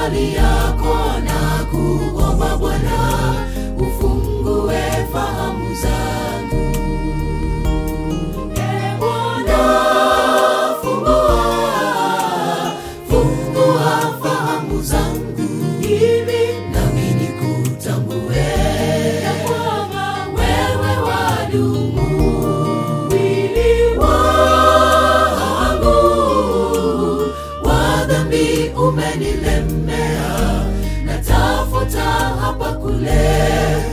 mali yako na kuomba Bwana ufungue fahamu zangu. Ee Bwana, fungua, fungua fahamu zangu ili nami nikutambue ya kwamba wewe wadumu. Mwili wangu wa dhambi umenilemea, natafuta hapa kule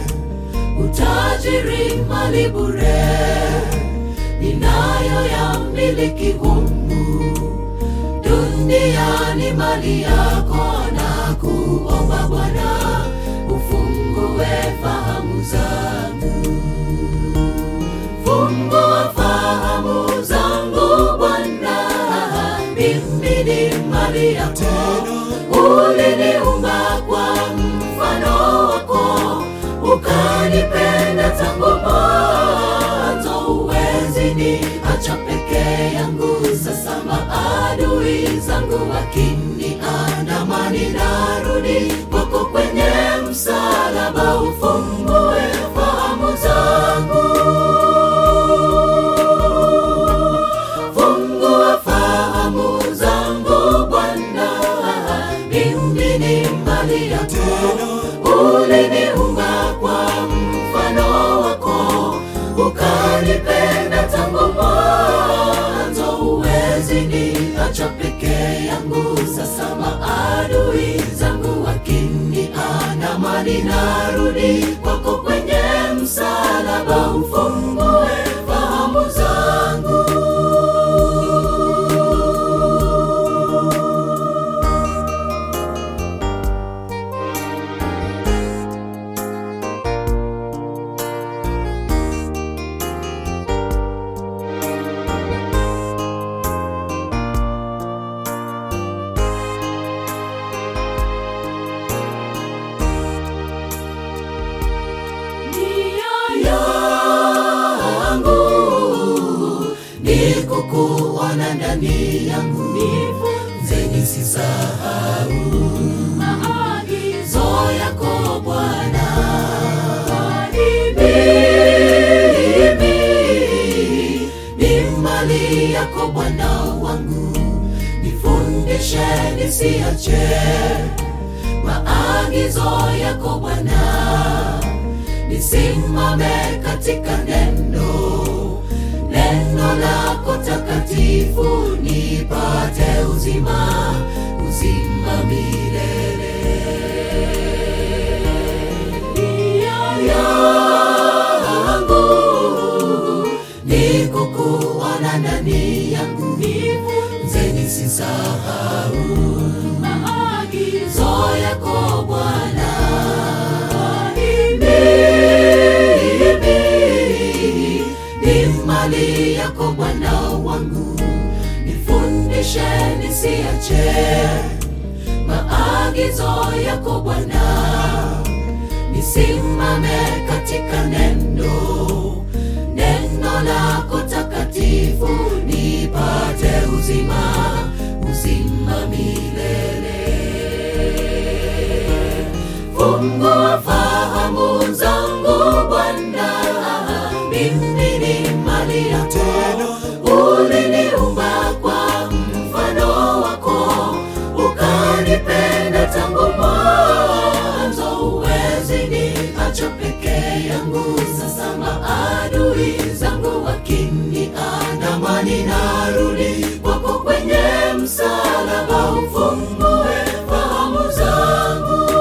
utajiri mali bure ninayo ya miliki humu duniani mali yako na kuomba Bwana ufungue fahamu zangu fungua fahamu zangu Bwana mimi ni mali yako uliniumba kwa mfano wako ukanipenda tangu mwanzo uwezi ni acha peke yangu sasa maadui zangu wakiniandamani narudi kwako kwenye msalaba ufungue fahamu zangu fungua fahamu zangu Bwana, mimi ni mali yako, uliniumba kwa mfano wako, ukanipenda tangu mwanzo, uwezi niacha peke yangu. Sasa maadui zangu wakiniandamani, narudi kwako kwenye msalaba, ufungue fahamu zangu. nia yangu ni kukuona ndani yangu, nifunze nisisahau maagizo yako Bwana. Kwani mimi ni mali yako Bwana wangu, nifundishe nisiache maagizo yako Bwana nisimame katika neno neno lako takatifu nipate uzima uzima milele nia yangu ni kukuona ndani yangu nifunze nisisahau maagizo yako Bwana mimi ni mali yako Bwana wangu, nifundishe nisiache maagizo yako Bwana, nisimame katika neno neno lako takatifu, nipate uzima uzima milele. Fungua fahamu zangu Bwana, mimi ni mali yako, uliniumba kwa mfano wako, ukanipenda tangu mwanzo, uwezi niacha peke yangu. Sasa maadui zangu wakiniandamani, narudi kwako kwenye msalaba, ufungue fahamu zangu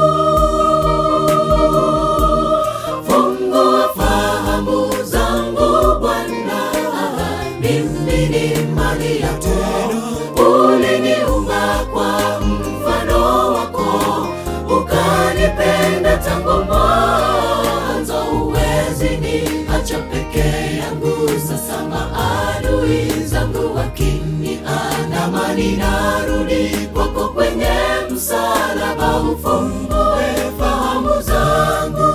fungua fahamu zangu Bwana, mimi ni mali yako, uliniumba kwa mfano wako, ukanipenda tangu mwanzo, uwezi niacha peke yangu. Sasa maadui zangu wakiniandamani, narudi kwako kwenye msalaba, ufungue fahamu zangu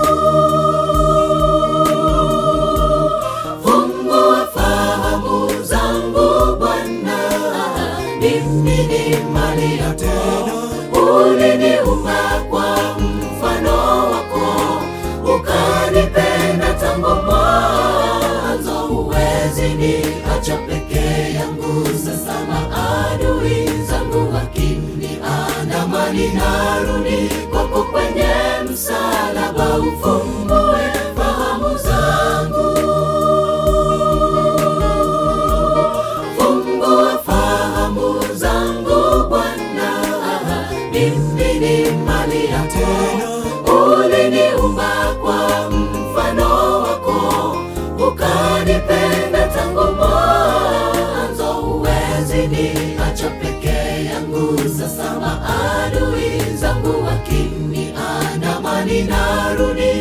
fungua fahamu zangu Bwana, mimi ni mali yako, uliniumba kwa mfano wako, ukanipenda tangu mwanzo. Huwezi niacha peke yangu, sasa maadui zangu wakiniandama, ninarudi kwako kwenye msalaba, ufumbue fahamu zangu Fungua fahamu zangu Bwana, mimi ni mali yako. Uliniumba kwa mfano wako, ukanipenda tangu mwanzo. Huwezi niacha peke yangu, sasa maadui zangu wakiniandama, ninarudi